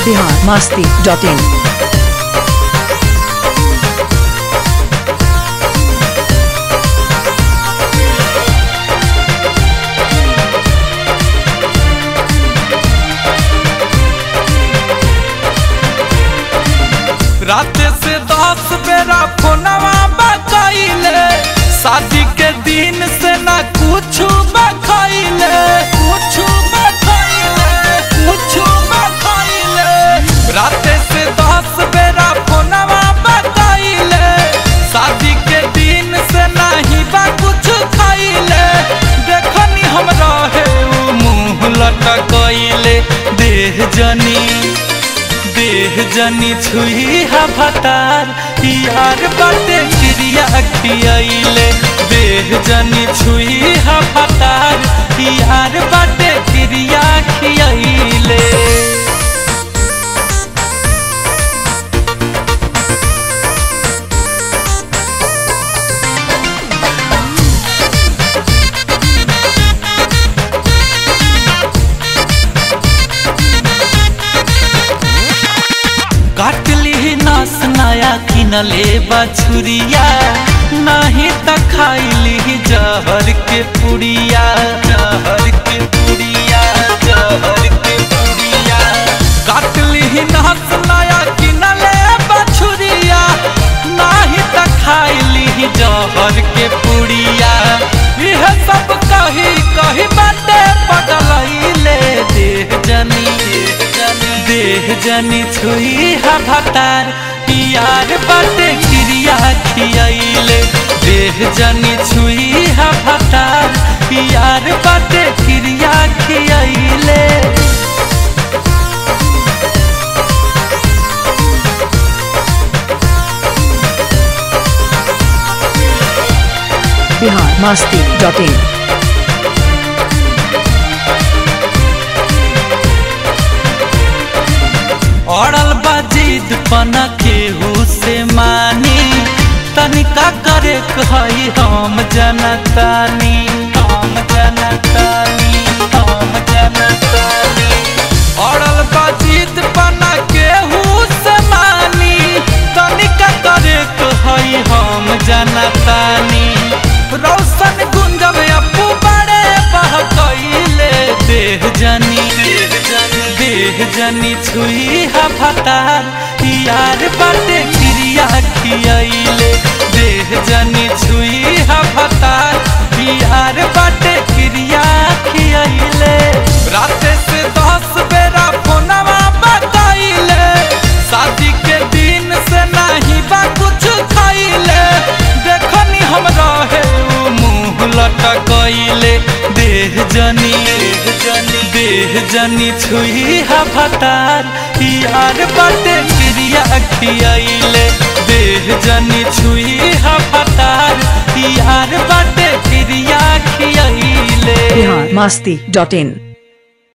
Bihar Masti dot in रात से दस बेरा फोनवा बकैले शादी के दिन से ना कुछ बकैले कुछ बकैले कुछ बकैले रात से दस बेरा फोनवा बकैले शादी के दिन से नहीं बा कुछ खैले देखनी हम रहे उ मुंह लटकैले देह जनी देह जनी छुई हा भतार यार बाटे क्रिया खियाइले देह जनी छुई हा भतार यार बाटे क्रिया खियाइले काटली नस नया किनले बछुरिया नहीं त खाइली जहर के पुड़िया जहर के पुड़िया जहर के पुड़िया काटली नस नया किनले बछुरिया नहीं त खाइली जहर के पुड़िया यह सब कही कही बाटे पगलैले देह जनी देह जनी देह जनी छुई हा भतार यार बाटे क्रिया खियाइले देह जनी छुई हा भतार यार बाटे क्रिया खियाइले बिहार मस्ती डॉट इन अड़ल बाजीद पना केहू से मानी तनिका करे कही हम जनतानी हम जनतानी हम जनतानी अड़ल बाजीद पना केहू से मानी तनिका करे कही हम जनतानी रोशन गुंजब अपू बड़े बहकैले देह जनी देह जनी देह जनी छुई हा भतार यार बाटे क्रिया खियाइले देह जनी छुई हा भतार यार बाटे क्रिया खियाइले रात से दस बेरा फोनवा बताइले शादी के दिन से नहीं बा कुछ खाइले देखनी हम रहे उ मुंह लटकैले देह जनी देह जनी देह जनी छुई हा भतार यार बाटे क्रिया खियाइले देह जनी छुई हा भतार यार बाटे क्रिया खियाइले बिहार मस्ती डॉट इन